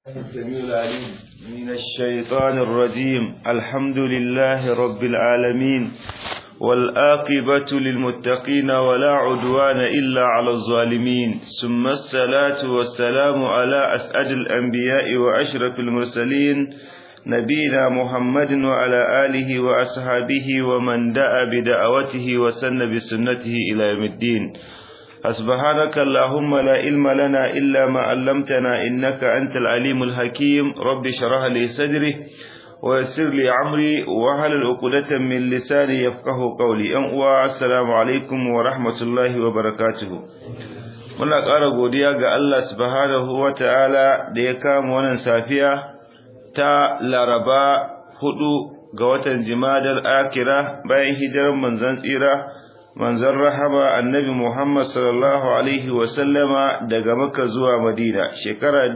السميع العليم من الشيطان الرجيم الحمد لله رب العالمين والآقبة للمتقين ولا عدوان إلا على الظالمين ثم الصلاة والسلام على أسعد الأنبياء وأشرف المرسلين نبينا محمد وعلى آله وأصحابه ومن دعا بدعوته وسن بسنته إلى يوم الدين سبحانك اللهم لا علم لنا إلا ما علمتنا إنك أنت العليم الحكيم رب شرح لي صدري ويسر لي عمري وهل العقدة من لساني يفقه قولي أن السلام عليكم ورحمة الله وبركاته muna ƙara godiya ga Allah subhanahu wa ta'ala da ya kama wannan safiya ta laraba hudu ga watan jimadar akira bayan hijirar manzon tsira manzon rahama annabi Muhammad sallallahu alaihi wa sallama daga Makka zuwa Madina shekara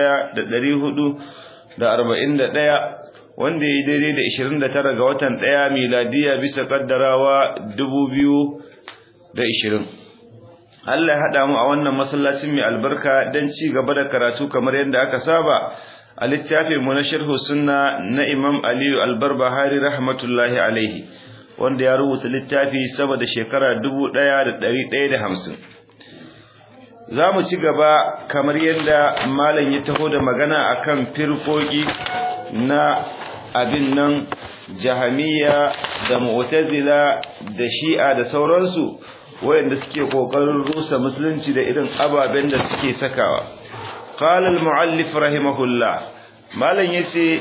1441 wanda ya daidai da 29 ga watan 1 miladiya bisa kaddarawa 2020 Allah ya hada mu a wannan masallacin mai albarka dan ci gaba da karatu kamar yadda aka saba a littafin mu na sharh sunna na Imam Aliyu Al-Barbahari rahmatullahi alaihi wanda ya rubuta littafi sama da shekara dubu ɗaya da ɗari ɗaya da hamsin za mu ci gaba kamar yadda malam ya taho da magana akan firkoki na abin nan jahamiya da mu'tazila da shi'a da sauransu wayanda suke kokarin rusa musulunci da irin ababen da suke sakawa qala al-muallif rahimahullah malam yace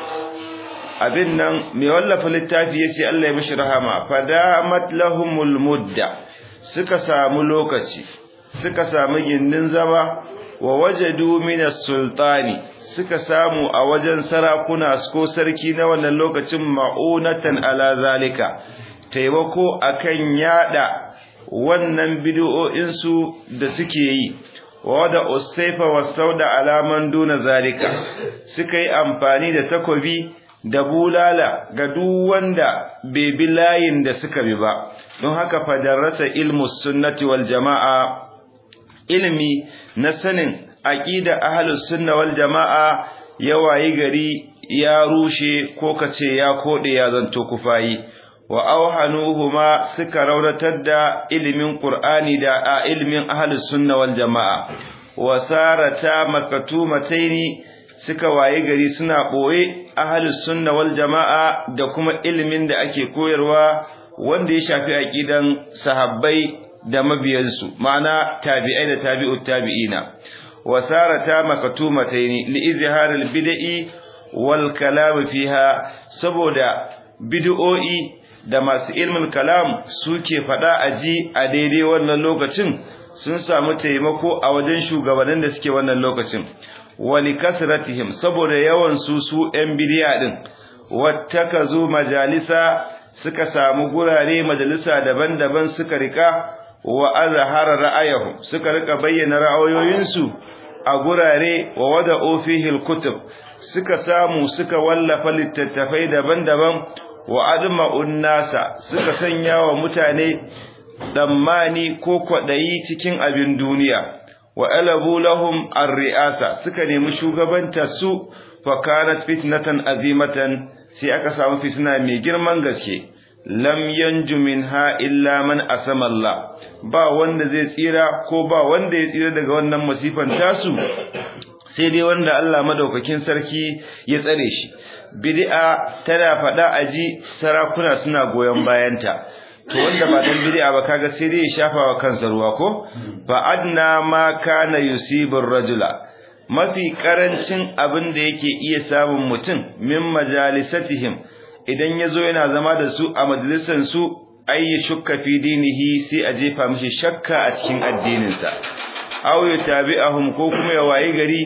abin nan mai wallafa littafi yace Allah ya mishi rahama fadamat lahumul mudda suka samu lokaci suka samu gindin zama wa wajadu minas sultani suka samu a wajen sarakuna ko sarki na wannan lokacin ma'unatan ala zalika taimako akan yada wannan bid'o'in su da suke yi wada usaifa wasauda alaman duna zalika suka yi amfani da takobi da bulala ga duk wanda bai bi layin da suka bi ba don haka fadarasa ilmu sunnati wal jama'a ilmi na sanin aqida ahlus sunna wal jama'a ya wayi gari ya rushe ko kace ya kode ya zanto kufayi wa auhanuhuma suka rauratar da ilimin qur'ani da a ilimin ahlus sunna wal jama'a wa sarata makatumataini suka waye gari suna ɓoye ahalus sunna wal jama'a da kuma ilimin da ake koyarwa wanda ya shafi aqidan sahabbai da mabiyansu ma'ana tabi'ai da tabi'ut tabi'ina wasarata makatumataini li izharil bid'i wal kalam fiha saboda bid'o'i da masu ilmin kalam suke fada aji a daidai wannan lokacin sun samu taimako a wajen shugabannin da suke wannan lokacin wali kasratihim saboda yawan su su ɗan bidiya din wattakazu majalisa suka samu gurare majalisa daban-daban suka rika wa azhara ra'ayahum suka rika bayyana ra'ayoyinsu a gurare wa wada'u fihi al-kutub suka samu suka wallafa littattafai daban-daban wa adma'un nasa suka sanya wa mutane tsammani ko kwaɗayi cikin abin duniya wa alabu lahum ar-ri'asa suka nemi shugabanta su fa kanat fitnatan azimatan sai aka samu fitna mai girman gaske lam yanju minha illa man asama Allah ba wanda zai tsira ko ba wanda ya tsira daga wannan masifan tasu sai dai wanda Allah madaukakin sarki ya tsare shi bid'a tana fada aji sarakuna suna goyon bayanta to wanda ba dan bid'a ba kaga sai dai ya shafa wa kansa ruwa ko fa adna ma kana yusibur rajula mafi karancin abin da yake iya samun mutum min majalisatihim idan yazo yana zama da su a majalisan su ayi shukka fi dinihi sai a jefa mishi shakka a cikin addininsa aw yatabi'ahum ko kuma ya wayi gari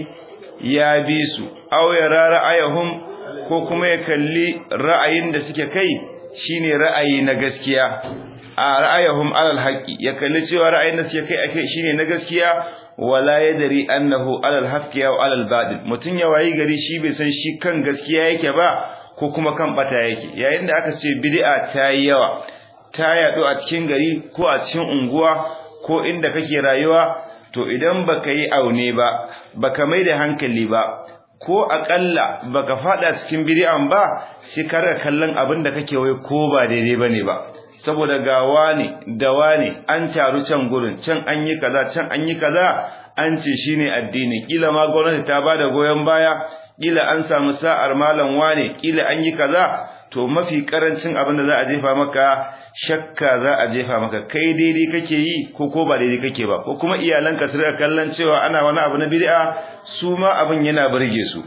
ya bi su aw ya ra'ayahum ko kuma ya kalli ra'ayin da suke kai shine ra'ayi na gaskiya a ra'ayahum alal haqqi ya kalli cewa ra'ayin da suke kai akai shine na gaskiya wala yadri annahu alal haqqi aw alal badil mutun ya wayi gari shi bai san shi kan gaskiya yake ba ko kuma kan bata yake yayin da aka ce bid'a ta yi yawa ta yadu a cikin gari ko a cikin unguwa ko inda kake rayuwa to idan baka yi aune ba baka mai da hankali ba ko akalla baka fada cikin bid'an ba sai ka rika kallon abin da kake wai ko ba daidai bane ba saboda ga wani da wani an taru can gurin can an yi kaza can an yi kaza an ce shine addini kila ma gwamnati ta bada goyon baya kila an samu sa'ar malam wane kila an yi kaza to mafi karancin abin da za a jefa maka shakka za a jefa maka kai daidai kake yi ko ko ba daidai kake ba ko kuma iyalanka su rika kallon cewa ana wani abu na bid'a su ma abin yana burge su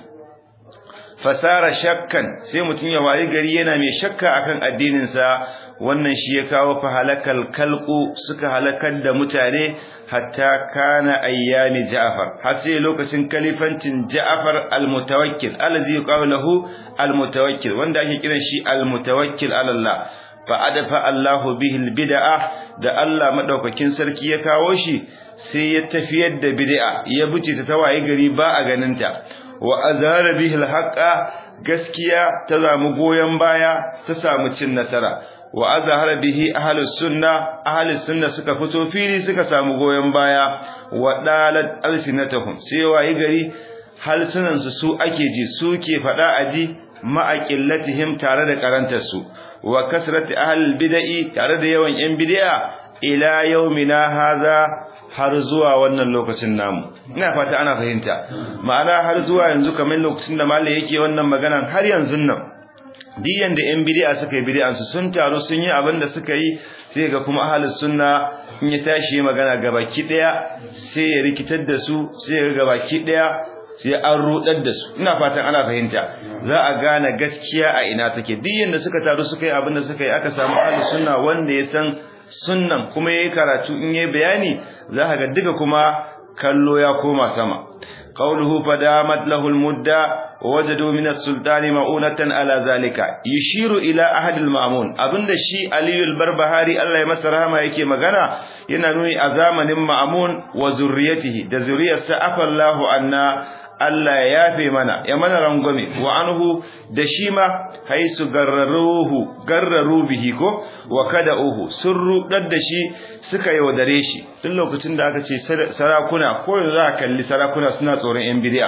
fasara shakkan sai mutum ya wayi gari yana mai shakka akan addinin sa wannan shi ya kawo fa halakal kalqu suka halakar da mutane hatta kana ayyami Ja'far har sai lokacin kalifancin Ja'far al-mutawakkil allazi yuqalu lahu al-mutawakkil wanda ake kiran shi al-mutawakkil ala Allah fa adafa Allahu bihi al-bid'ah da Allah madaukakin sarki ya kawo shi sai ya tafiyar da bid'a ya buce ta tawaye gari ba a ganinta wa azhara bihi al-haqqa gaskiya ta zamu goyen baya ta samu cin nasara wa azhara bihi ahlus sunna ahlus sunna suka fito fili suka samu goyen baya wa dalat alsinatahum sai wayi gari halsunan su su ake ji suke fada aji ma'aqillatihim tare da karantar su wa kasrati ahlul bid'i tare da yawan yan bid'a ila yaumina haza har zuwa wannan lokacin namu ina fata ana fahimta ma'ana har zuwa yanzu kamar lokacin da malai yake wannan maganan har yanzu nan diyan da yan bid'a suka yi bid'an su sun taru sun yi abin da suka yi sai ga kuma ahlus sunna in ya tashi magana gabaki daya sai ya rikitar da su sai ga gabaki daya sai an rudar da su ina fatan ana fahimta za a gane gaskiya a ina take diyan da suka taru suka yi abin da suka yi aka samu ahlus sunna wanda ya san sunnan kuma yayi karatu in yayi bayani za ka ga duka kuma kallo ya koma sama qawluhu fadamat lahu almudda wajadu min as-sultani ma'unatan ala zalika yushiru ila ahad al-ma'mun abinda shi Ali al-Barbahari Allah ya masa rahama yake magana yana nuni a zamanin ma'mun wa zurriyatihi da zuriyarsa afallahu anna Allah ya yafe mana ya mana rangwame wa anhu da shi ma haisu garraruhu garraru bihi ko wa kada'uhu sun rudar da shi suka yaudare shi tun lokacin da aka ce sarakuna ko yanzu za a kalli sarakuna suna tsoron yan bid'a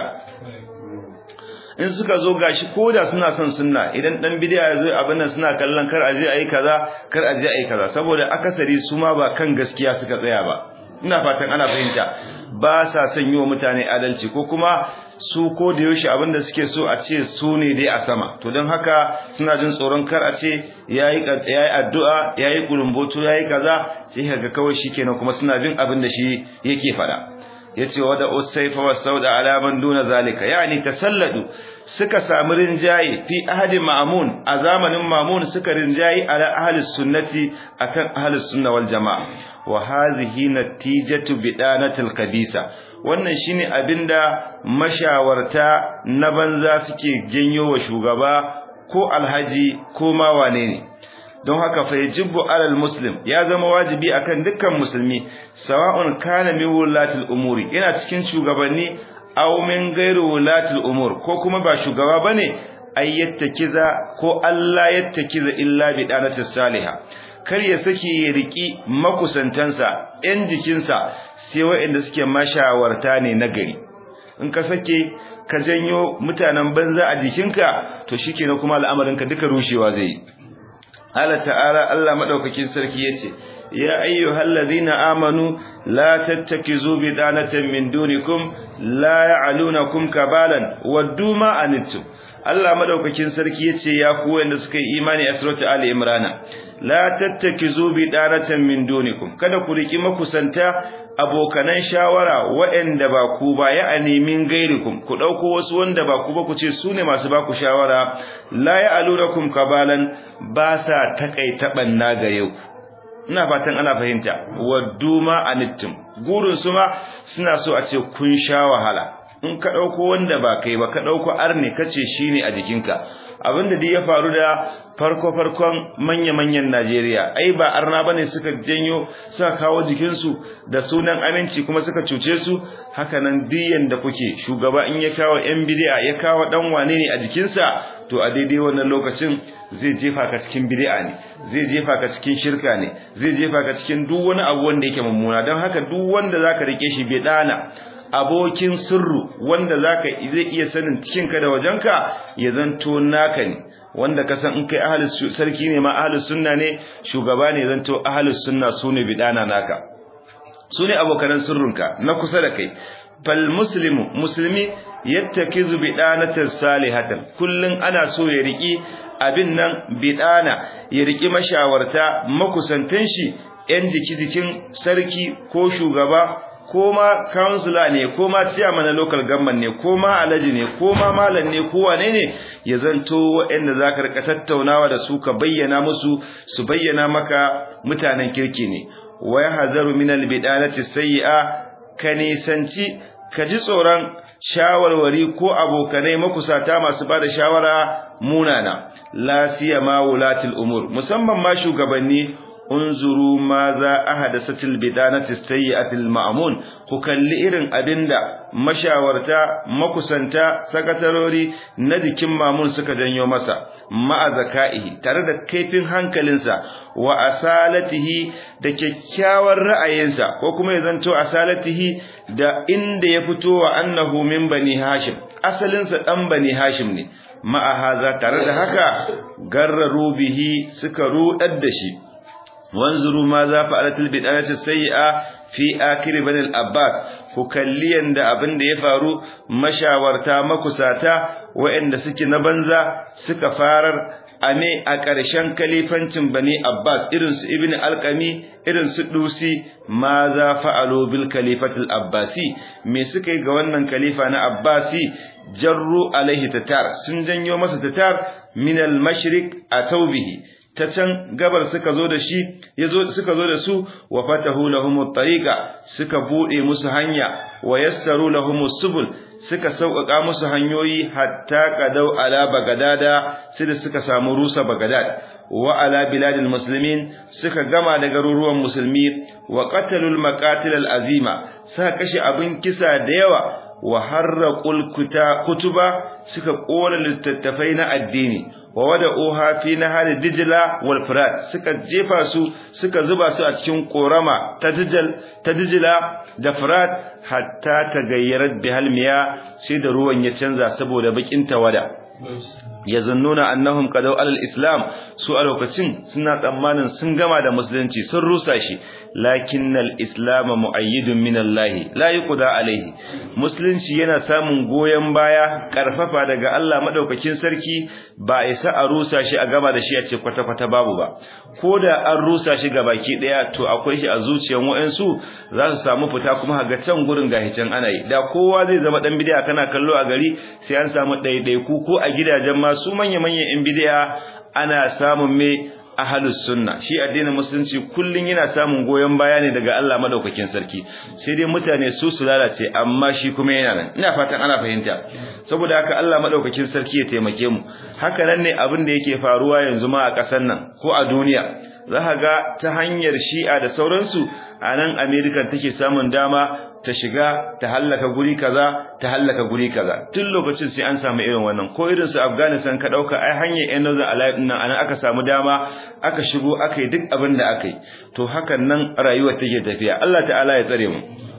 in suka zo gashi koda suna son sunna idan dan bid'a ya zo abin nan suna kallon kar aje ayi kaza kar aje ayi kaza saboda akasari su ma ba kan gaskiya suka tsaya ba ina fatan ana fahimta ba sa son yi wa mutane adalci ko kuma su ko da yaushe abinda suke so a ce su ne dai a sama to don haka suna jin tsoron kar a ce yayi yayi addu'a yayi kurumboto yayi kaza sai kaga kawai shikenan kuma suna bin abin da shi yake fada yace wada usayfa wasauda ala man duna zalika yani tasalladu suka samu rinjaye fi ahadi ma'mun a zamanin ma'mun suka rinjaye ala ahli sunnati akan ahli sunna wal jamaa wa hadhihi natijatu bidanatil kabisa wannan shine abinda mashawarta na banza suke janyo wa shugaba ko alhaji ko ma wane ne don haka fa yajibu alal muslim ya zama wajibi akan dukkan musulmi sawa'un kana min wulatil umuri yana cikin shugabanni aw min ghairu wulatil umur ko kuma ba shugaba bane ay yattakiza ko Allah yattakiza illa bi danatis salihah kar ya sake ya riki makusantansa ɗan jikinsa sai waɗanda suke mashawarta ne na gari in ka sake ka janyo mutanen banza a jikinka to shikenan kuma al'amarinka duka rushewa zai yi Allah ta'ala Allah madaukakin sarki yace ya ayyuhal ladina amanu la tattakizu bidanatan min dunikum la ya'lunakum kabalan waddu ma anittum Allah madaukakin sarki yace ya ku wanda suka yi imani a surati ali imrana la tattakizu bidanatan min dunikum kada ku riki makusanta abokanan shawara waɗanda ba ku ba ya animin gairikum ku dauko wasu wanda ba ku ba ku ce su ne masu ba ku shawara la ya'lunakum kabalan ba sa takaita banna ga yau ina fatan ana fahimta waddu ma anittum gurin su ma suna so a ce kun sha wahala in ka dauko wanda ba kai ba ka dauko arne kace shine a jikinka abinda duk ya faru da farko farkon manya manyan Najeriya ai ba arna bane suka janyo suka kawo jikin su da sunan aminci kuma suka cuce su haka nan diyan da kuke shugaba in ya kawo yan bid'a ya kawo dan wane ne a jikinsa to a daidai wannan lokacin zai jefa ka cikin bid'a ne zai jefa ka cikin shirka ne zai jefa ka cikin duk wani abu wanda yake mummuna don haka duk wanda zaka rike shi bid'ana abokin sirru wanda zaka zai iya sanin cikin ka da wajenka ya zanto naka ne wanda ka san in kai ahlus sarki ne ma ahlus sunna ne shugaba ne zanto ahlus sunna sune bidana naka sune abokan sirrunka na kusa da kai fal muslimu muslimi yattakizu bidanatan salihatan kullun ana so ya riki abin nan bidana ya riki mashawarta makusantan shi yan jiki-jikin sarki ko shugaba ko ma councilor ne ko ma chairman na local government ne ko ma alaji ne ko ma malam ne ko wane ne ya zanto waɗanda zaka rika tattaunawa da su ka bayyana musu su bayyana maka mutanen kirki ne wa yahzaru min albidanati sayyi'a ka nisanci ka ji tsoron shawarwari ko abokanai makusata masu bada shawara munana la siyama wulatil umur musamman ma shugabanni unzuru ma za ahadasatil bidanati sayyi'atil ma'mun ku kalli irin abinda mashawarta makusanta sakatarori na jikin mamun suka janyo masa ma'a zakaihi tare da kaifin hankalinsa wa asalatihi da kyakkyawar ra'ayinsa ko kuma ya zanto asalatihi da inda ya fito wa annahu min bani hashim asalinsa dan bani hashim ne ma'a haza tare da haka garraru bihi suka rudar da shi wanzuru ma za fa'alatul bid'ati sayyi'a fi akhir bani al-abbas ku kalli yanda abin da ya faru mashawarta makusata waɗanda suke na banza suka farar ame a ƙarshen kalifancin bani abbas irin su ibn alqami irin su dusi ma za fa'alu bil kalifatul abbasi me suka yi ga wannan kalifa na abbasi jarru alaihi tatar sun janyo masa tatar min al-mashriq atawbihi ta can gabar suka zo da shi yazo suka zo da su wa fatahu lahum at-tariqa suka bude musu hanya wa yassaru lahum subul suka sauƙaƙa musu hanyoyi hatta qadau ala bagadada sai da suka samu rusa bagadad wa ala biladil muslimin suka gama da garuruwan musulmi wa qatalul maqatil al-azima suka kashe abin kisa da yawa wa harraqul kutuba suka kona littattafai na addini wa wada'uha fi nahar dijla wal furat suka jefa su suka zuba su a cikin korama ta dijal ta dijla da furat hatta tagayyarat bihal miya sai da ruwan ya canza saboda bakin tawada yazunnuna annahum qadaw alal islam su a lokacin suna tsammanin sun gama da musulunci sun rusa shi lakinnal islam muayyidun min Allah la yuqda alaihi musulunci yana samun goyen baya karfafa daga Allah madaukakin sarki ba isa a rusa shi a gaba da shi a ce kwata kwata babu ba koda an rusa shi baki daya to akwai shi a zuciyar wayansu za su samu fita kuma ga can gurin gahi can ana yi da kowa zai zama dan bid'a kana kallo a gari sai an samu ɗaiɗaiku ko a gidajen masu manya-manyan yan bid'a ana samun me ahlus sunna shi addinin musulunci kullun yana samun goyon baya ne daga Allah madaukakin sarki sai dai mutane su su lalace amma shi kuma yana nan ina fatan ana fahimta saboda haka Allah madaukakin sarki ya taimake mu haka nan ne abin da yake faruwa yanzu ma a ƙasar nan ko a duniya za ga ta hanyar shi'a da sauransu a nan America take samun dama ta shiga ta hallaka guri kaza ta hallaka guri kaza tun lokacin sai an samu irin wannan ko irin su Afghanistan ka dauka ai hanyar yan Northern Alliance nan anan aka samu dama aka shigo aka yi duk abin da aka yi to hakan nan rayuwar take tafiya Allah ta'ala ya tsare mu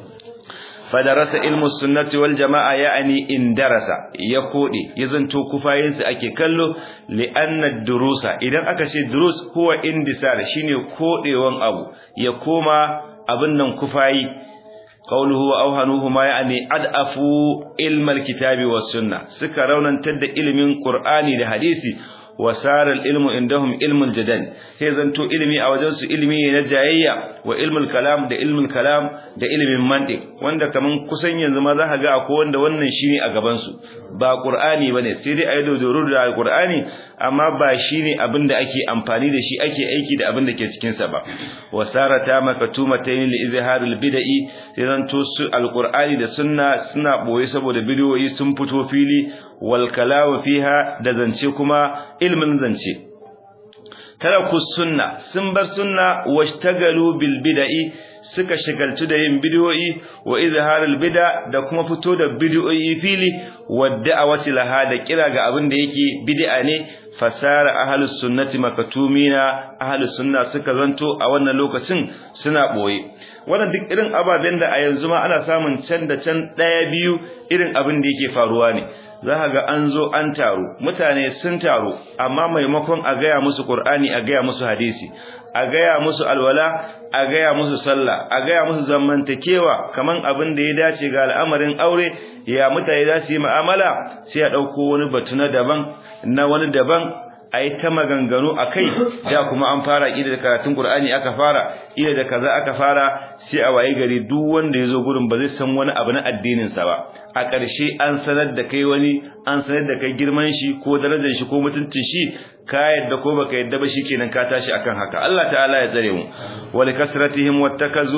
fadarasa ilmu sunnati wal jama'a ya'ani in darasa ya kode ya zanto kufayinsa ake kallo li anna durusa idan aka ce durus huwa indisar shine kodewan abu ya koma abin nan kufayi قوله وأوهنوهما يعني أدأفوا علم الكتاب والسنة سكا رونا تد علم قرآني لحديثي وسار العلم عندهم علم الجدل هي زنتو علمي أو جنس علمي نجاية وعلم الكلام ده علم الكلام ده علم المنطق wanda kaman kusan yanzu ma za ka ga akwai wanda wannan shine a gaban su ba qur'ani bane sai dai ayi dodoro da qur'ani amma ba shine abinda ake amfani da shi ake aiki da abinda ke cikin sa ba wasarata makatumatayn li izharil bid'i sai zanto su alqur'ani da sunna suna boye saboda bidiyoyi sun fito fili wal kalamu fiha da zance kuma ilmin zance taraku sunna sun bar sunna washtagalu bil bid'i suka shagaltu da yin bid'o'i wa izharul bid'a da kuma fito da bid'o'i fili wa da'awati laha da kira ga abin da yake bid'a ne fasara ahlus sunnati makatumina ahlus sunna suka zanto a wannan lokacin suna boye wannan duk irin ababen da a yanzu ma ana samun can da can daya biyu irin abin da yake faruwa ne za ga an zo an taru mutane sun taru amma maimakon a gaya musu qur'ani a gaya musu hadisi a gaya musu alwala a gaya musu sallah a gaya musu zamantakewa kaman abin da ya dace ga al'amarin aure ya mutane za su yi mu'amala sai a ɗauko wani batu na daban na wani daban a yi ta maganganu a kai da kuma an fara ida da karatun Kur'ani aka fara ida da kaza aka fara sai a waye gari duk wanda ya zo gurin ba zai san wani abu na addininsa ba a ƙarshe an sanar da kai wani an sanar da kai girman shi ko darajar shi ko mutuncin shi ka yadda ko baka yadda ba shikenan ka tashi akan haka Allah ta'ala ya tsare mu wa likasratihim wattakazu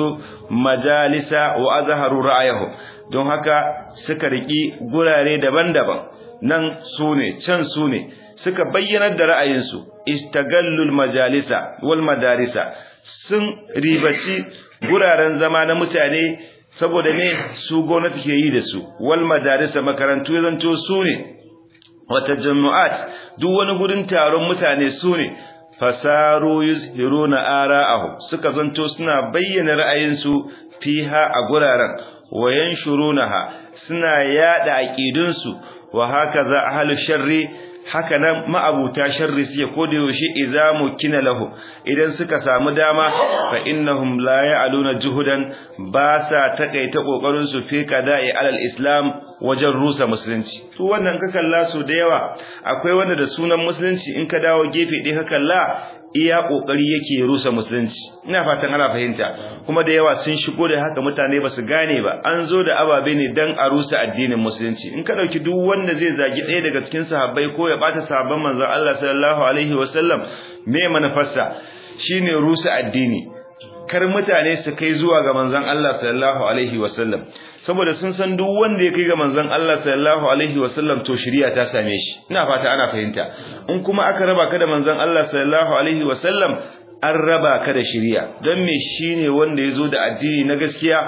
majalisa wa azharu ra'ayahum don haka suka riki gurare daban-daban nan sune can sune suka bayyanar da ra'ayinsu istagallul majalisa wal madarisa sun ribaci guraren zama na mutane saboda ne su gwamnati ke yi da su wal madarisa makarantu ya zanto su ne wata jama'at duk wani gurin taron mutane su ne fasaru yuzhiruna ara'ahu suka zanto suna bayyana ra'ayinsu fiha a guraren wayan shurunaha suna yada aqidunsu wa hakaza ahlus sharri haka nan ma'abuta sharri suke koda yaushe idza mukina lahu idan suka samu dama fa innahum la ya'luna juhudan ba sa takaita kokarin su fi qada'i alal islam wajen rusa musulunci su wannan ka kalla su da yawa akwai wanda da sunan musulunci in ka dawo gefe ɗaya ka kalla iya kokari yake rusa musulunci ina fatan ana fahimta kuma da yawa sun shigo da haka mutane ba su gane ba an zo da ababe ne dan a rusa addinin musulunci in ka dauki duk wanda zai zagi ɗaya daga cikin sahabbai ko ya bata sahabban manzon Allah sallallahu alaihi wasallam me manufarsa shine rusa addini kar mutane su kai zuwa ga manzon Allah sallallahu alaihi wasallam saboda sun san duk wanda ya kai ga manzon Allah sallallahu alaihi wasallam to shari'a ta same shi ina fata ana fahimta in kuma aka raba ka da manzon Allah sallallahu alaihi wasallam an raba ka da shari'a don me shine wanda yazo da addini na gaskiya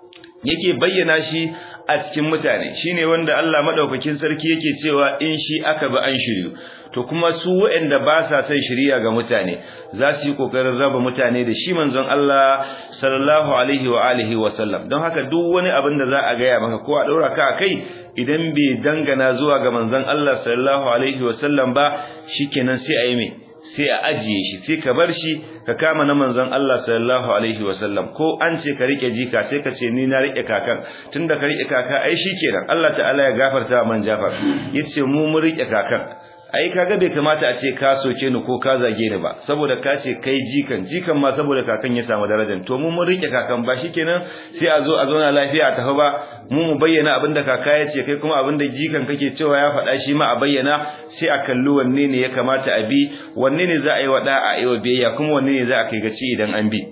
yake bayyana shi a cikin mutane shine wanda Allah madaukakin sarki yake cewa in shi aka bi an shiryu to kuma su waɗanda ba sa son shiriya ga mutane za su yi kokarin raba mutane da shi manzon Allah sallallahu alaihi wa alihi wa sallam don haka duk wani abin da za a gaya maka ko a daura ka kai idan bai dangana zuwa ga manzon Allah sallallahu alaihi wa sallam ba shikenan sai a yi mai sai a ajiye shi sai ka bar shi ka kama na manzon Allah sallallahu alaihi wasallam ko an ce ka rike jika sai ka ce ni na rike kakan tunda ka rike kaka ai shikenan Allah ta'ala ya gafarta man Jafar yace mu mun rike kakan ai kaga bai kamata a ce ka soke ni ko ka zage ni ba saboda ka ce kai jikan jikan ma saboda kakan ya samu darajar to mu mun rike kakan ba shikenan sai a zo a zauna lafiya a tafi ba mu mu bayyana abin da kaka ya ce kai kuma abin da jikan kake cewa ya faɗa shi ma a bayyana sai a kalli wanne ne ya kamata a bi wanne ne za a yi wa da'a a yi wa biyayya kuma wanne ne za a kai gaci idan an bi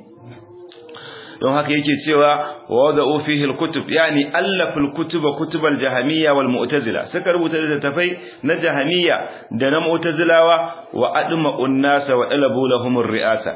don haka yake cewa wada'u fihi al-kutub yani allaful kutuba kutubal jahamiyya wal mu'tazila suka rubuta littattafai na jahamiyya da na mu'tazilawa wa adma unnasa wa talabu lahum ar-ri'asa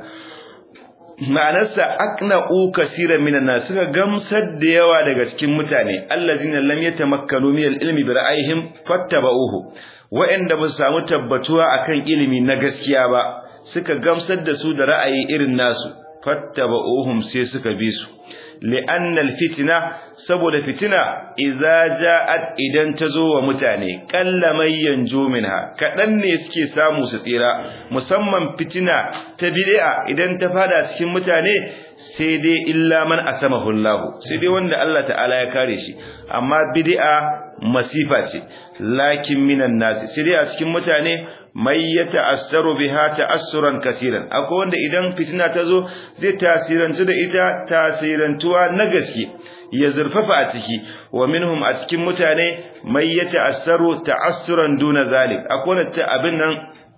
ma'anarsa aqna'u kaseeran minan nas suka gamsar da yawa daga cikin mutane allazina lam yatamakkanu min al-ilmi bi ra'ayihim fattaba'uhu wa'anda ba su samu tabbatuwa akan ilimi na gaskiya ba suka gamsar da su da ra'ayi irin nasu fattaba'uhum sai suka bi su li'annal fitna saboda fitina idza ja'at idan tazo wa mutane qallaman yanju minha kadan ne suke samu su tsira musamman fitina ta bid'a idan ta fada cikin mutane sai dai illa man asamahu Allah sai dai wanda Allah ta'ala ya kare shi amma bid'a masifa ce lakin minan nasi sai dai a cikin mutane mai ya ta'assaru biha ta'assuran kasiran akwai wanda idan fitina ta zo zai tasirantu da ita tasirantuwa na gaske ya zurfafa a ciki wa minhum a cikin mutane mai ya ta'assaru ta'assuran duna zalik akwai wanda ta abin nan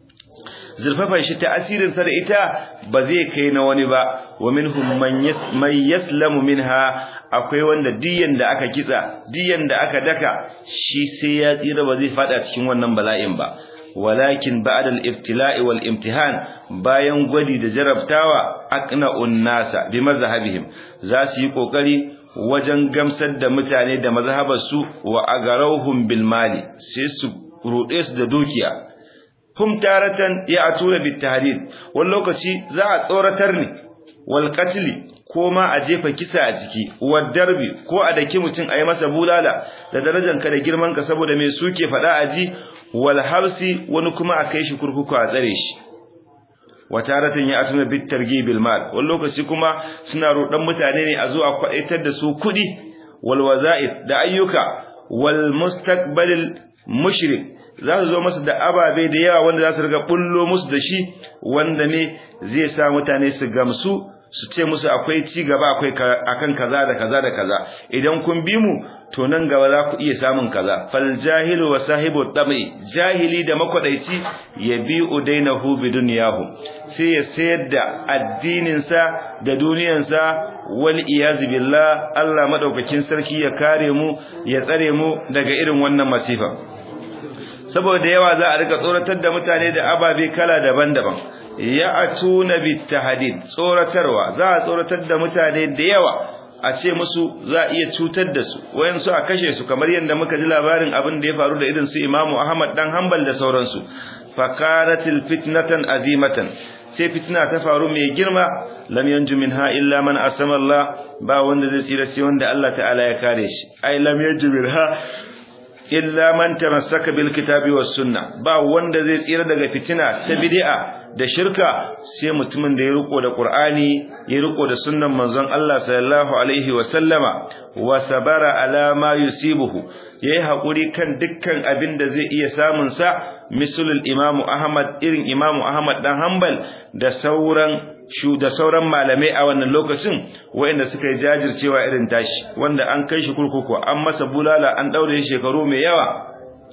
zurfafa shi ta'asirin sa da ita ba zai kai na wani ba wa minhum man yaslamu minha akwai wanda diyan da aka kitsa diyan da aka daka shi sai ya tsira ba zai fada cikin wannan bala'in ba walakin ba'da al-ibtila'i wal imtihan bayan gwadi da jarabtawa aqna'un nasa bi mazhabihim za su yi kokari wajen gamsar da mutane da mazhabarsu wa agarauhum bil mali sai su rude su da dukiya hum taratan ya'tuna bit tahdid wani lokaci za a tsoratar ne wal qatl ko ma a jefa kisa a ciki wad darbi ko a daki mutum ayi masa bulala da darajar ka da girman ka saboda me suke fada aji wal harsi wani kuma a kai shi kurkuku a tsare shi wataratan ya atuna bit targibil mal wani lokaci kuma suna roɗan mutane ne a zo a kwaitar da su kuɗi wal waza'id da ayyuka wal mustaqbalil mushrik za su zo musu da ababe da yawa wanda za su riga bullo musu da shi wanda ne zai sa mutane su gamsu su ce musu akwai ci gaba akwai akan kaza da kaza da kaza idan kun bi mu to nan gaba za ku iya samun kaza fal jahilu wa sahibu tabi jahili da makwadaici ya bi udainahu bi dunyahu sai ya sayar da addinin sa da duniyar sa wal iyaz billah Allah madaukakin sarki ya kare mu ya tsare mu daga irin wannan masifa saboda yawa za a rika tsoratar da mutane da ababe kala daban-daban ya atuna bitahdid tsoratarwa za a tsoratar da mutane da yawa a ce musu za a iya cutar da su wayansu a kashe su kamar yadda muka ji labarin abin da ya faru da irin su Imam Ahmad dan Hanbal da sauransu fakaratil fitnatan azimatan sai fitna ta faru mai girma lam yanju minha illa man asama Allah ba wanda zai tsira sai wanda Allah ta'ala ya kare shi ai lam yanju minha illa man tamassaka bil kitabi was sunna ba wanda zai tsira daga fitina ta bid'a da shirka sai mutumin da ya riko da Qur'ani ya riko da sunnan manzon Allah sallallahu alaihi wa sallama wa sabara ala ma yusibuhu yayi hakuri kan dukkan abin da zai iya samun sa misalul Imam Ahmad irin Imam Ahmad dan Hanbal da sauran shu da sauran malamai a wannan lokacin waɗanda suka yi jajircewa irin tashi wanda an kai shi kurkuku an masa bulala an daure shi shekaru mai yawa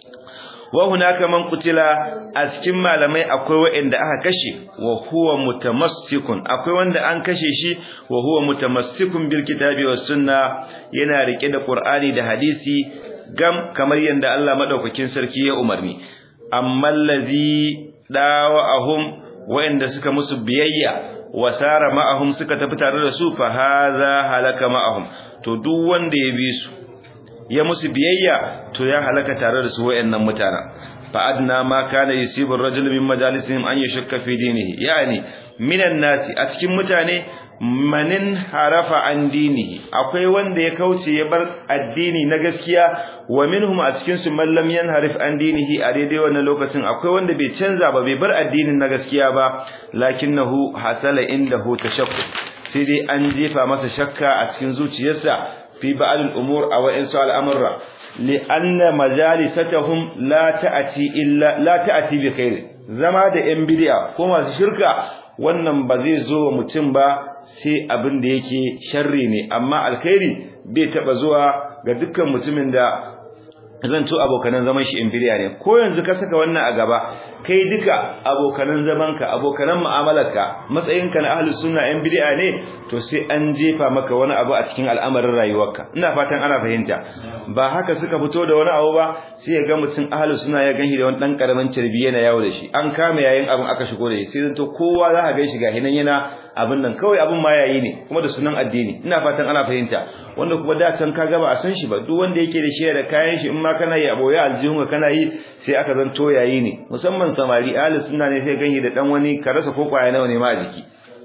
wa hunaka man qutila a cikin malamai akwai waɗanda aka kashe wa huwa mutamassikun akwai wanda an kashe shi wa huwa mutamassikun bil kitabi was sunna yana rike da qur'ani da hadisi gam kamar yanda Allah madaukakin sarki ya umarni amma allazi dawa'ahum waɗanda suka musu biyayya wasara ma'ahum suka tafi tare da su fa haza halaka ma'ahum to duk wanda ya bi su ya musu biyayya to ya halaka tare da su wayannan mutana fa adna ma kana yusibu ar-rajul min majalisihim an yashukka fi dinihi yani minan nasi a cikin mutane manin harafa an dinihi akwai wanda ya kauce ya bar addini na gaskiya wa minhum a cikin su man lam yanharif an dinihi a daidai wannan lokacin akwai wanda bai canza ba bai bar addinin na gaskiya ba lakinnahu hasala indahu tashakkuk sai dai an jefa masa shakka a cikin zuciyarsa fi ba'd al-umur aw insu al-amra li'anna majalisatuhum la ta'ati illa la ta'ati bi khair zama da yan bid'a ko masu shirka wannan ba zai zo wa mutum ba sai abin da yake sharri ne amma alkhairi bai taba zuwa ga dukkan mutumin da zan to abokanan zaman shi inferior ne ko yanzu ka saka wannan a gaba kai duka abokanan zamanka abokanan mu'amalarka matsayinka na ahlus sunna yan bid'a ne to sai an jefa maka wani abu a cikin al'amarin rayuwarka ina fatan ana fahimta ba haka suka fito da wani abu ba sai ya ga mutum ahlus sunna ya ganshi da wani dan karamin carbi yana yawo da shi an kama yayin abin aka shigo da shi sai to kowa za ka ganshi ga hinan yana abin nan kawai abin ma yayi ne kuma da sunan addini ina fatan ana fahimta wanda kuma da can ka gaba a san shi ba duk wanda yake da shi da kayan shi in ma kana yi aboye aljihun kana yi sai aka zanto yayi ne musamman samari ahli sunna ne sai ganye da dan wani ka rasa ko kwaya nawa ne ma a jiki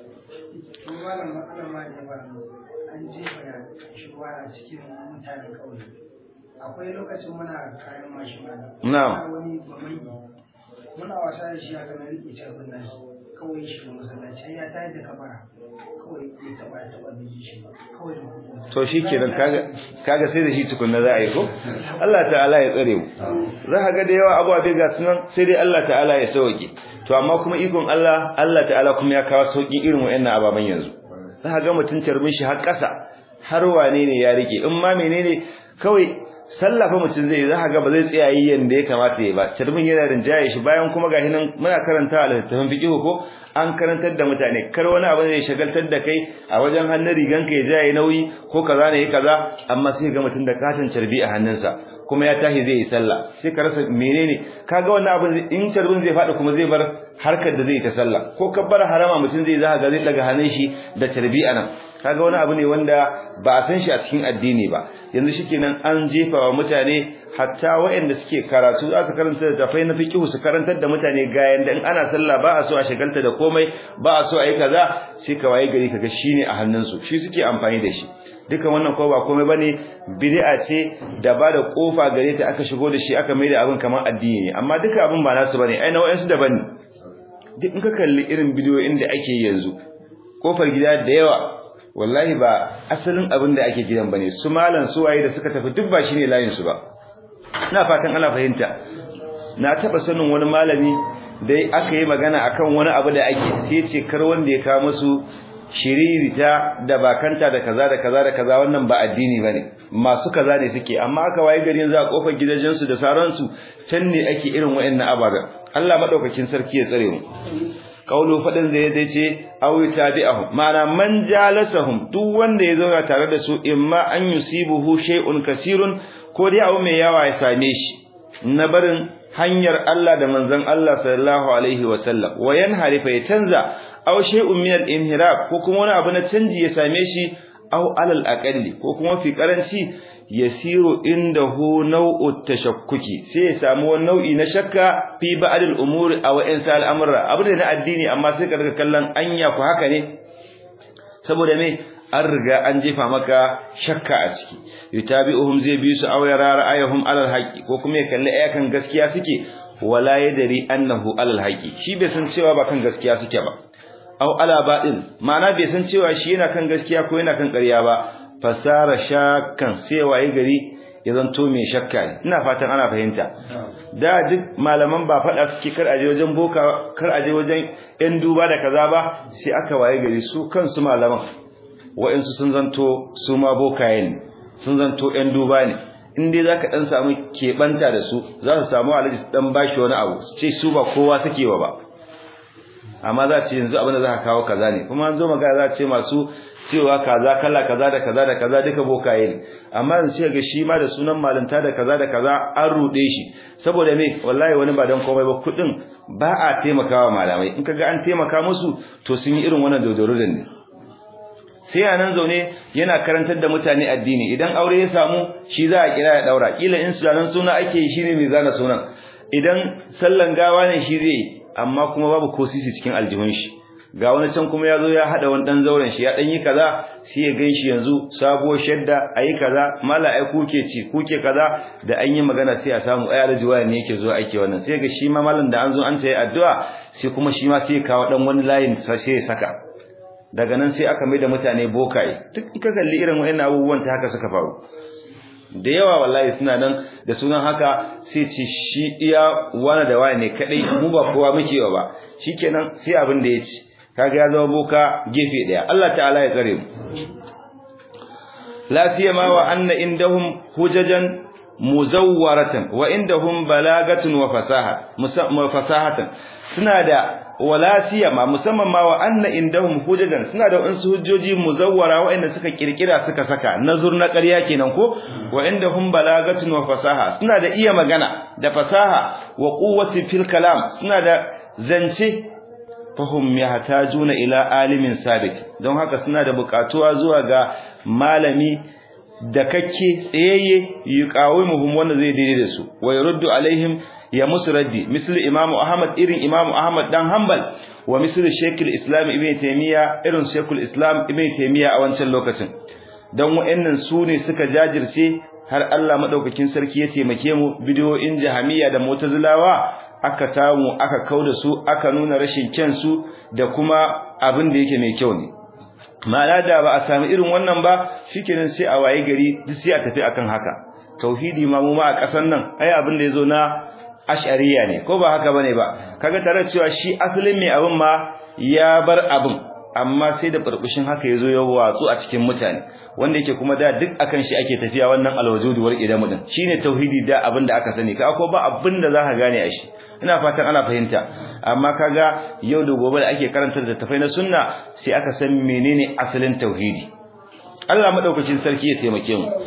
akwai lokacin muna kayan mashi na'am wani bamai muna wasa da shi haka na rike carbin nan kawai shi masallaci ya tayi da kabara kawai ya taba ya taba biji shi kawai da kuɗi to shikenan kaga kaga sai da shi tukunna za a yi ko Allah ta'ala ya tsare mu za ka ga da yawa abuwa ga sunan sai dai Allah ta'ala ya sauke to amma kuma ikon Allah Allah ta'ala kuma ya kawo saukin irin wayannan ababan yanzu za ka ga mutun tarbin shi har ƙasa har wane ne ya rike in ma menene kawai sallafa mutum zai za ga ba zai tsaya yi yanda ya kamata ya ba tarbin yana rinjaye shi bayan kuma gashi nan muna karanta a littattafan fiqh ko an karantar da mutane kar wani abu zai shagaltar da kai a wajen hannun rigan ka ya jaye nauyi ko kaza ne kaza amma sai ga mutum da katin carbi a hannunsa kuma ya tashi zai yi sallah sai ka rasa menene kaga wannan abin in tarbin zai faɗi kuma zai bar harkar da zai ta sallah ko kabbar harama mutum zai za ga zai daga hannun shi da tarbi anan kaga wani abu ne wanda ba a san shi a cikin addini ba yanzu shikenan an jefa wa mutane hatta waɗanda suke karatu za su karanta da tafai na fiqhu su karantar da mutane ga yanda in ana sallah ba a so a shagalta da komai ba a so a yi kaza sai ka waye gari kaga shine a hannunsu shi suke amfani da shi dukan wannan ko ba komai bane bid'a ce da ba da kofa gare ta aka shigo da shi aka mai da abin kamar addini ne amma duka abin ba nasu bane ai na wayansu daban ne duk in ka kalli irin bidiyoyin da ake yanzu kofar gida da yawa wallahi ba asalin abin da ake gidan bane su malan su waye da suka tafi duk ba shine layin su ba ina fatan ana fahimta na taba sanin wani malami da aka yi magana akan wani abu da ake sai ce kar wanda ya kawo musu shiririta da bakanta da kaza da kaza da kaza wannan ba addini bane masu kaza ne suke amma aka waye garin za a kofar gidajen su da sauransu can ne ake irin wayannan ababen Allah madaukakin sarki ya tsare mu kaulu fadin da yace ce aw tabi'ahum mana man jalasahum duk wanda ya zauna tare da su imma an yusibuhu shay'un kasirun ko dai abu mai yawa ya same shi na barin hanyar Allah da manzon Allah sallallahu alaihi wasallam wayan harifa ya canza aw shay'un min al-inhiraf ko kuma wani abu na canji ya same shi aw alal aqalli ko kuma fi karanci yasiru indahu naw'u tashakkuki sai ya samu wani nau'i na shakka fi ba'dil umuri aw insa al-amra abu da na addini amma sai ka daga kallon anya ku haka ne saboda me an riga an jefa maka shakka a ciki yutabi'uhum zai bi su aw yara ra'ayuhum alal haqi ko kuma ya kalli ayakan gaskiya suke wala yadri annahu alal haqi shi bai san cewa ba kan gaskiya suke ba aw ala ba'in ma'ana bai san cewa shi yana kan gaskiya ko yana kan ƙarya ba fasara shakkan sai waye gari ya zanto mai shakka ne ina fatan ana fahimta da duk malaman ba faɗa suke kar aje wajen boka kar aje wajen yan duba da kaza ba sai aka waye gari su kansu malaman wa'insu sun zanto su ma bokaye ne sun zanto yan duba ne in dai zaka dan samu keɓanta da su za su samu alaji su dan bashi wani abu su ce su ba kowa suke wa ba amma za ce yanzu abin da za ka kawo kaza ne kuma an zo magana za ce masu cewa kaza kala kaza da kaza da kaza duka bokaye ne amma yanzu sai ga shi ma da sunan malanta da kaza da kaza an rude shi saboda me wallahi wani ba dan komai ba kudin ba a taimakawa malamai in kaga an taimaka musu to sun yi irin wannan dodoro ne sai a nan zaune yana karantar da mutane addini idan aure ya samu shi za a kira ya daura kila in sunan suna ake yi shine mai zana sunan idan sallan gawa ne shi zai amma kuma babu ko sisi cikin aljihun shi ga wani can kuma yazo ya hada wani dan zauren shi ya dan yi kaza sai ya ganshi yanzu sabuwar shadda ayi kaza mala ai kuke ci kuke kaza da an yi magana sai a samu ai alji waya ne yake zo aiki wannan sai ga shi ma malam da an zo an tayi addu'a sai kuma shi ma sai ya kawo dan wani layin sai ya saka daga nan sai aka mai da mutane bokaye duk ka kalli irin wayannan abubuwan ta haka suka faru da yawa wallahi suna nan da sunan haka sai ce shi iya wani da wani ne kadai mu ba kowa muke ba shikenan sai abin da ya ci kaga ya zama boka gefe daya Allah ta'ala ya tsare mu la siyama wa anna indahum hujajan muzawwaratan wa indahum balagatun wa fasaha musamman fasahatan suna da wala siyama musamman ma wa anna indahum hujajan suna da wasu hujjoji muzawwara waɗanda suka kirkira suka saka nazur na ƙarya kenan ko wa indahum balagatun wa fasaha suna da iya magana da fasaha wa quwwati fil kalam suna da zance fahum yahtajuna ila alimin sabit don haka suna da buƙatuwa zuwa ga malami da kakke tsayayye yuqawimuhum wanda zai daidai da su wa yurdu alaihim ya musu raddi misali imamu ahmad irin imamu ahmad dan hanbal wa misali shekul islam ibn taymiya irin shekul islam ibn taymiya a wancan lokacin dan wa'annan su ne suka jajirce har Allah madaukakin sarki ya taimake mu bidiyoyin jahamiya da mu'tazilawa aka samu aka kauda su aka nuna rashin kyan su da kuma abin da yake mai kyau ne ma'ana da ba a sami irin wannan ba shikenan sai a waye gari duk sai a tafi akan haka tauhidi ma mu ma a kasan nan ai abin da yazo na ash'ariya ne ko ba haka bane ba kaga tare cewa shi asalin mai abin ma ya bar abin amma sai da burbushin haka yazo ya watsu a cikin mutane wanda yake kuma da duk akan shi ake tafiya wannan alwujudu wal idamu din shine tauhidi da abin da aka sani ka ko ba abin da zaka gane a shi ina fatan ana fahimta amma kaga yau da gobe da ake karanta da tafai na sunna sai aka san menene asalin tauhidi Allah madaukakin sarki ya taimake mu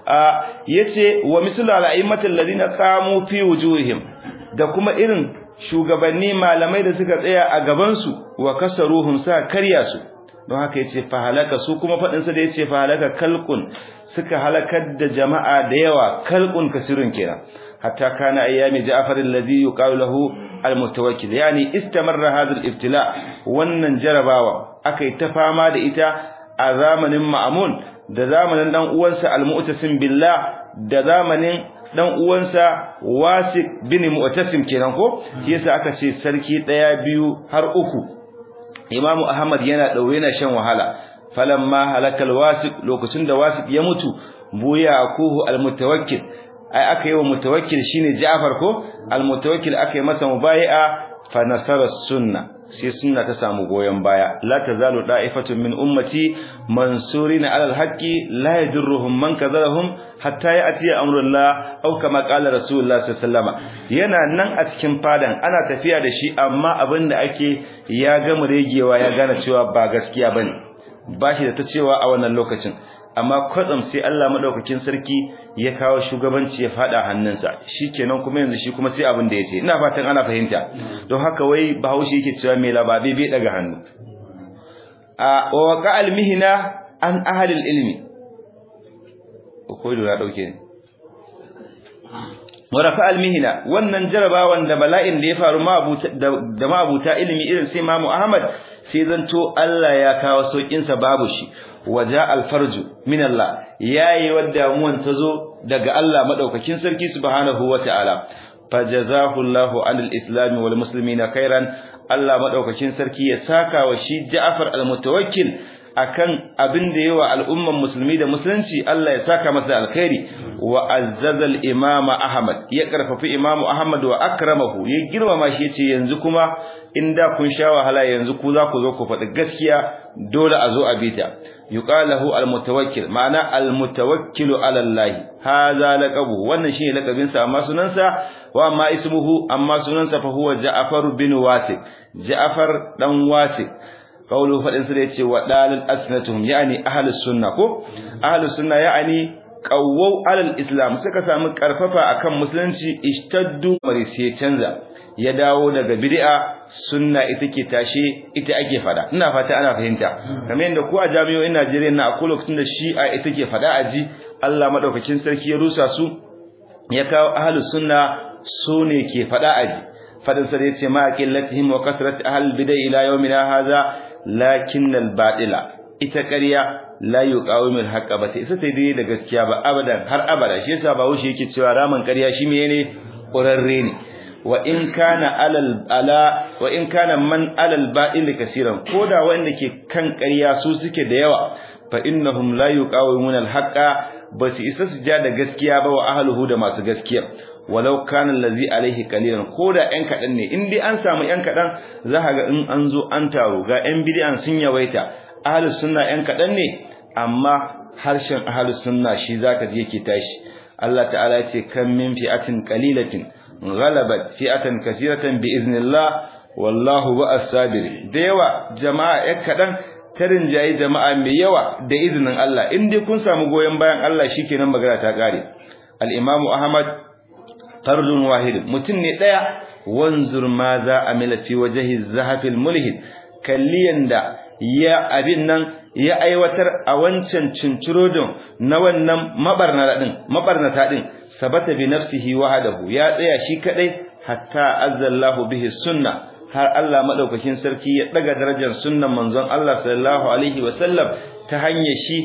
yace wa mislu al-a'immatil ladina qamu fi wujuhihim da kuma irin shugabanni malamai da suka tsaya a gaban su wa kasaruhum sa karya su don haka yace fa halaka su kuma fadin sa da yace fa halaka kalqun suka halakar da jama'a da yawa kalqun kasirun kenan hatta kana ayyami ja'far alladhi yuqalu lahu almutawakkil yani istamarra hadha aliftila wannan jarabawa akai ta fama da ita a zamanin ma'mun da zamanin dan uwansa almu'tasim billah da zamanin dan uwansa wasik bin mu'tasim kenan ko shi yasa aka ce sarki daya biyu har uku imamu ahmad yana daure yana shan wahala falamma halakal wasik lokacin da wasik ya mutu buya akuhu almutawakkil ai aka yi wa mutawakkil shine Ja'far ko almutawakkil aka yi masa mubai'a fa nasara sunna sai sunna ta samu goyen baya la tazalu da'ifatun min ummati mansurina ala alhaqi la yadurruhum man kadhalahum hatta ya'ti amrullah aw kama qala rasulullah sallallahu alaihi wasallam yana nan a cikin fadan ana tafiya da shi amma abinda ake ya gama regewa ya gane cewa ba gaskiya bane bashi da ta cewa a wannan lokacin amma kwatsam sai Allah madaukakin sarki ya kawo shugabanci ya fada hannunsa shikenan kuma yanzu shi kuma sai abin da yace ina fatan ana fahimta don haka wai Bahaushe yake cewa me lababe bai daga hannu a wa waqa almihna an ahli ilmi ko da dauke ne warafa almihna wannan jarabawan da bala'in da ya faru da ma'abuta ilimi irin sai Imam Ahmad sai zanto Allah ya kawo saukin sa babu shi waja alfarju min Allah yayi wadda muwan tazo daga Allah madaukakin sarki subhanahu wataala fajazahu Allahu anil islam wal muslimina khairan Allah madaukakin sarki ya saka wa shi Ja'far al-Mutawakkil akan abin da yawa al'umman musulmi da musulunci Allah ya saka masa alkhairi wa azzaza al-imam Ahmad ya karfafi imam Ahmad wa akramahu ya girmama shi yace yanzu kuma inda kun sha wahala yanzu ku za ku zo ku faɗi gaskiya dole a zo a bita yuqalahu al-mutawakkil ma'ana al-mutawakkilu ala Allah hadha laqabu wannan shine laqabin sa amma sunansa wa amma ismuhu amma sunansa fa huwa Ja'far bin Wasik Ja'far dan Wasik qawlu fadin sa yace wa dalil asnatuhum yani ahlus sunna ko ahlus sunna yani qawwau alal islam suka samu karfafa akan musulunci ishtaddu bari sai canza ya dawo daga bid'a sunna ita ke tashe ita ake fada ina fata ana fahimta kamar yadda ku a jami'o'in Najeriya na akwai lokacin da shi'a ita ke fada aji Allah madaukakin sarki ya rusa su ya kawo ahlus sunna su ne ke fada aji fadin sa yace ma qillatihim wa kasrat ahlul bid'a ila yawmina hadha lakinnal batila ita ƙarya la yuqawimul haqqa ba ta isa ta dai da gaskiya ba abadan har abada shi yasa ba wuce yake cewa raman ƙarya shi menene ƙurarre ne wa in kana alal ala wa in kana man alal ba'il kaseeran koda wanda ke kan ƙarya su suke da yawa fa innahum la yuqawimuna al haqqa ba su isa su ja da gaskiya ba wa ahluhu da masu gaskiya walau kana allazi alaihi qalilan koda ɗan kadan ne in dai an samu ɗan kadan za ka ga in an zo an taro ga ɗan bid'an sun yawaita ahlus sunna ɗan kadan ne amma harshen ahlus sunna shi zaka je yake tashi Allah ta'ala ya ce kam min fi'atin qalilatin ghalabat fi'atan kaseeratan bi iznillah wallahu ba'as sabir da yawa jama'a ɗan kadan tarin jayi jama'a mai yawa da izinin Allah in dai kun samu goyen bayan Allah shikenan magana ta kare al-imamu ahmad fardun wahid mutum ne daya wanzur ma za amila fi wajhi zahafil mulhid kalliyan da ya abin nan ya aiwatar a wancan cincirodin na wannan mabarnata din mabarnata din sabata bi nafsihi wahdahu ya tsaya shi kadai hatta azzallahu bihi sunna har Allah madaukakin sarki ya daga darajar sunnan manzon Allah sallallahu alaihi wasallam ta hanyar shi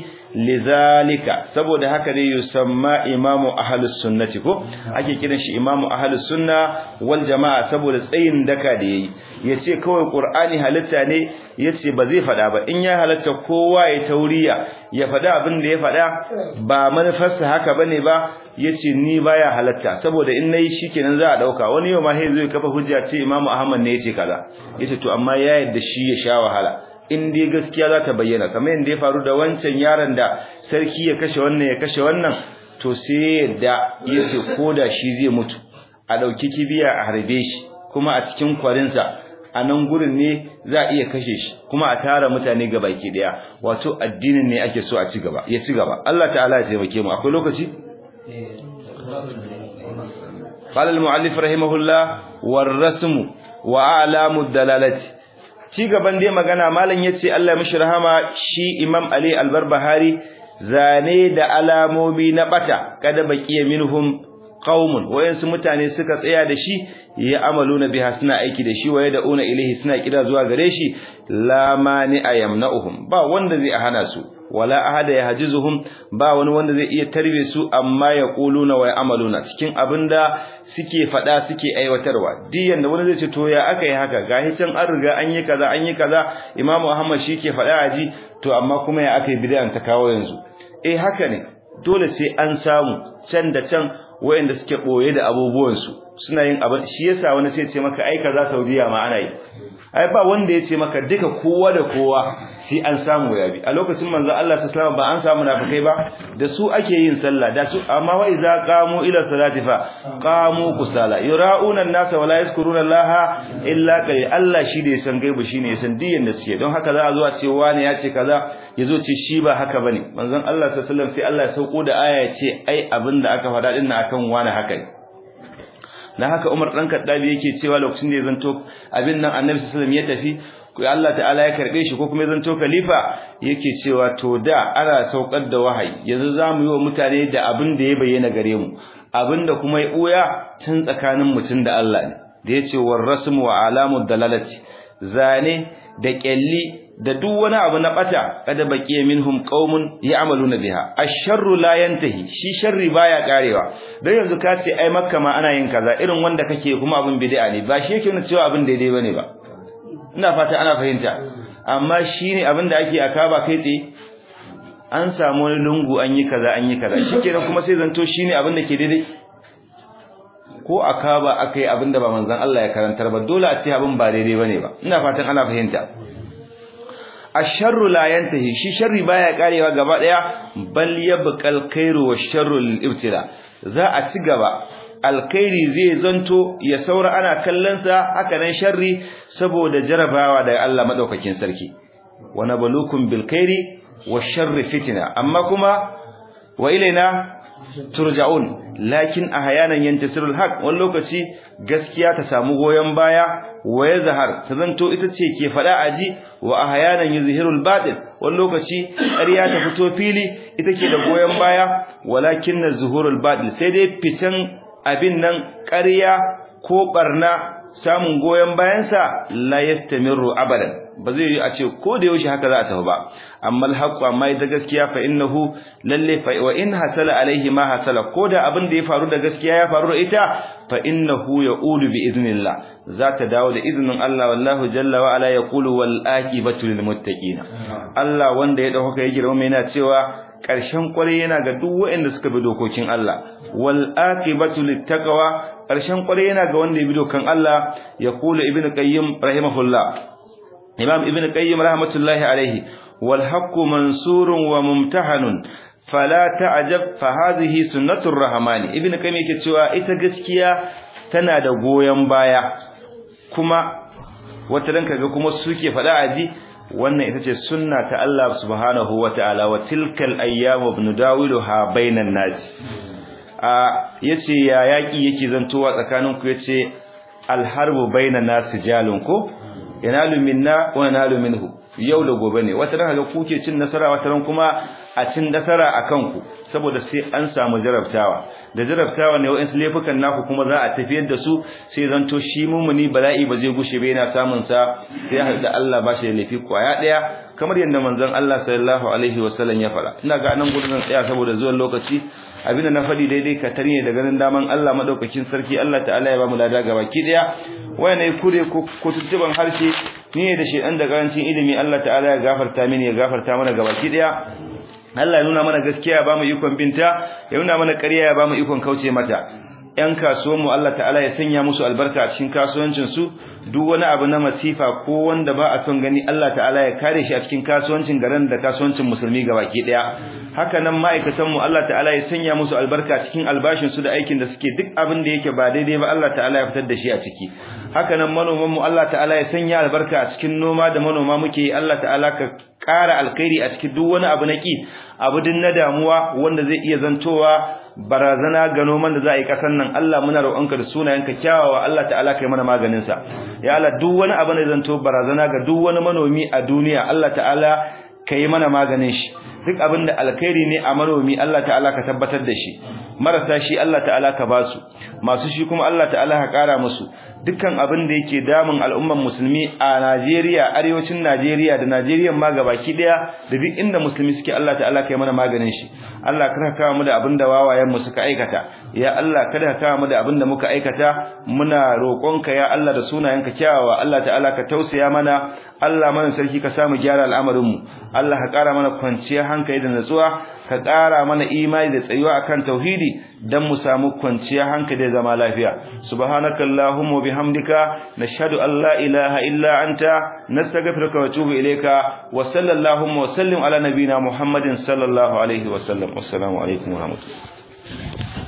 lizalika saboda haka dai yusamma imamu ahlus sunnati ko ake kiran shi imamu ahlus sunna wal jamaa saboda tsayin daka da yayi yace kawai qur'ani halitta ne yace ba zai fada ba in ya halatta kowa ya tauriya ya fada abin da ya fada ba manufarsa haka bane ba yace ni baya halatta saboda in nayi shikenan za a dauka wani yau ma sai zai kafa hujja ce imamu ahmad ne yace kaza yace to amma ya yadda shi ya sha wahala in dai gaskiya za ta bayyana kamar yadda ya faru da wancan yaron da sarki ya kashe wannan ya kashe wannan to sai yadda yace koda shi zai mutu a dauki kibiya a harbe shi kuma a cikin kwarinsa a nan gurin ne za a iya kashe shi kuma a tara mutane ga baki daya wato addinin ne ake so a ci gaba ya ci gaba Allah ta'ala ya taimake mu akwai lokaci قال المؤلف رحمه الله والرسم واعلام الدلاله ci gaban dai magana malam yace Allah ya mishi rahama shi Imam Ali Al-Barbahari zane da alamomi na bata kada baqiya minhum qaumun wayansu mutane suka tsaya da shi ya amaluna biha suna aiki da shi waye da una ilahi suna kira zuwa gare shi la mani ayamna'uhum ba wanda zai hana su wala ahada yahjizuhum ba wani wanda zai iya tarbe su amma ya quluna wa amaluna cikin abinda suke fada suke aiwatarwa diyan da wani zai ce to ya aka yi haka gahi can an riga an yi kaza an yi kaza imamu ahmad shi ke fada aji to amma kuma ya aka yi bid'an ta kawo yanzu eh haka ne dole sai an samu can da can wayanda suke boye da abubuwansu suna yin abin shi yasa wani sai ce maka ai kaza Saudiya ma ana yi ai ba wanda ya ce maka duka kowa da kowa sai an samu yabi a lokacin manzo Allah sallallahu ba an samu nafikai ba da su ake yin sallah da su amma wa iza qamu ila salati fa qamu kusala yura'una an-nasa wala yazkuruna Allah illa qalil Allah shi da ya san gaibu shine ya san diyan da suke don haka za a zo a ce wani ya ce kaza yazo ce shi ba haka bane manzon Allah sallallahu alaihi wasallam sai Allah ya sauko da aya ya ce ai abinda aka faɗa din akan wani haka ne dan haka Umar dan Kaddabi yake cewa lokacin da ya zanto abin nan Annabi sallallahu alaihi wasallam ya tafi Allah ta'ala ya karbe shi ko kuma ya zanto khalifa yake cewa to da ana saukar da wahayi yanzu zamu yi wa mutane da abin da ya bayyana gare mu abin da kuma ya buya tun tsakanin mutum da Allah ne da yace war rasmu wa alamud dalalati zane da kyalli da duk wani abu na bata kada baqiya minhum qaumun ya'maluna biha ash-sharru la yantahi shi sharri baya karewa dan yanzu ka ce ai makka ma ana yin kaza irin wanda kake kuma abin bid'a ne ba shi yake nuna cewa abin daidai bane ba ina fata ana fahimta amma shine abin da ake akaba kai tsaye an samu wani lungu an yi kaza an yi kaza shikenan kuma sai zanto shine abin da ke daidai ko akaba akai abin da ba manzon Allah ya karantar ba dole a ce abin ba daidai bane ba ina fatan ana fahimta asharru la yantahi shi sharri baya karewa gaba daya bal yabqal khairu washarru lil ibtila za a ci gaba alkhairi zai zanto ya saura ana kallon sa haka nan sharri saboda jarabawa daga Allah madaukakin sarki wa nabluukum bil khairi washarri fitna amma kuma wa ilaina turja'un lakin ahyanan yantasirul haq wani lokaci gaskiya ta samu goyen baya wa yazhar ta zanto ita ce ke fada aji wa ahyanan yuzhirul batil wani lokaci ƙarya ta fito fili ita ke da goyen baya walakin zuhurul batil sai dai fitan abin nan ƙarya ko barna samun goyen bayansa la yastamiru abadan ba zai yi a ce ko da yaushe haka za a tafi ba amma alhaqu amma da gaskiya fa innahu lalle fa wa in hasala alaihi ma hasala ko da abin da ya faru da gaskiya ya faru da ita fa innahu yaqulu bi idnillah za ta dawo da izinin Allah wallahu jalla wa ala yaqulu wal aqibatu lil muttaqin Allah wanda ya dauka ya girma yana cewa ƙarshen ƙwarai yana ga duk waɗanda suka bi dokokin Allah wal aqibatu littaqwa ƙarshen ƙwarai yana ga wanda ya bi dokan Allah ya kula ibnu qayyim rahimahullah imam ibnu qayyim rahmatullahi alaihi wal haqqu mansurun wa mumtahanun fala ta'jab fa hadhihi sunnatur rahmani ibnu qayyim yake cewa ita gaskiya tana da goyen baya kuma wata dan kaga kuma suke faɗa aji wannan ita ce sunna ta Allah subhanahu wa ta'ala wa tilkal ayyamu nudawiluha bainan nas a yace ya yaki yake zantowa tsakanin ku yace alharbu bainan nas jalun ko yanalu minna wa yanalu minhu yau da gobe ne wata ran ga kuke cin nasara wata ran kuma a cin nasara akan ku saboda sai an samu jarabtawa da jarabtawa ne wa'in laifukan naku kuma za a tafiyar da su sai zanto shi mumuni bala'i ba zai gushe ba yana samun sa sai har da Allah ba shi da laifi kwaya daya kamar yadda manzon Allah sallallahu alaihi wasallam ya fara ina ga nan gudun tsaya saboda zuwan lokaci abinda na faɗi daidai ka tarne da ganin daman Allah madaukakin sarki Allah ta'ala ya ba mu lada gabaki daya wayanai kure ko tuttuban harshe ni ne da shedan da garancin ilimi Allah ta'ala ya gafarta mini ya gafarta mana gabaki daya Allah ya nuna mana gaskiya ya bamu ikon binta ya nuna mana ƙarya ya bamu ikon kauce mata ‘yan kasuwanmu Allah ta'ala ya sanya musu albarka a cikin kasuwancinsu duk wani abu na masifa ko wanda ba a son gani Allah ta'ala ya kare shi a cikin kasuwancin garin da kasuwancin musulmi gabaki ɗaya haka nan ma'aikatanmu Allah ta'ala ya sanya musu albarka a cikin albashinsu da aikin da suke duk abin da yake ba daidai ba Allah ta'ala ya fitar da shi a ciki haka nan manomanmu Allah ta'ala ya sanya albarka a cikin noma da manoma muke yi Allah ta'ala ka ƙara alkhairi a cikin duk wani abu na ki abu din na damuwa wanda zai iya zantowa barazana ga noman da za a yi kasan nan Allah muna roƙonka da sunayenka kyawawa Allah ta'ala kai mana maganin sa ya Allah duk wani abu ne zanto barazana ga duk wani manomi a duniya Allah ta'ala kai mana maganin shi duk abin da alkhairi ne a manomi Allah ta'ala ka tabbatar da shi marasa shi Allah ta'ala ka basu masu shi kuma Allah ta'ala ka kara musu dukkan abin da yake damun al'umman musulmi a Najeriya arewacin Najeriya da Najeriya ma gabaki daya da duk inda musulmi suke Allah ta'ala kai mana maganin shi Allah kada ka kawo mu da abin da wawayen mu suka aikata ya Allah kada ka kawo mu da abin da muka aikata muna roƙonka ya Allah da sunayenka kyawawa Allah ta'ala ka tausaya mana Allah mana sarki ka samu gyara al'amarin mu Allah ka ƙara mana kwanciyar hankali da natsuwa ka ƙara mana imani da tsayuwa akan tauhidi dan mu samu kwanciyar hankali da zama lafiya subhanakallahumma bihamdika nashhadu an la ilaha illa anta nastaghfiruka wa atubu ilayka wa sallallahu wa sallim ala nabiyyina muhammadin sallallahu alaihi wa sallam assalamu alaikum wa rahmatullahi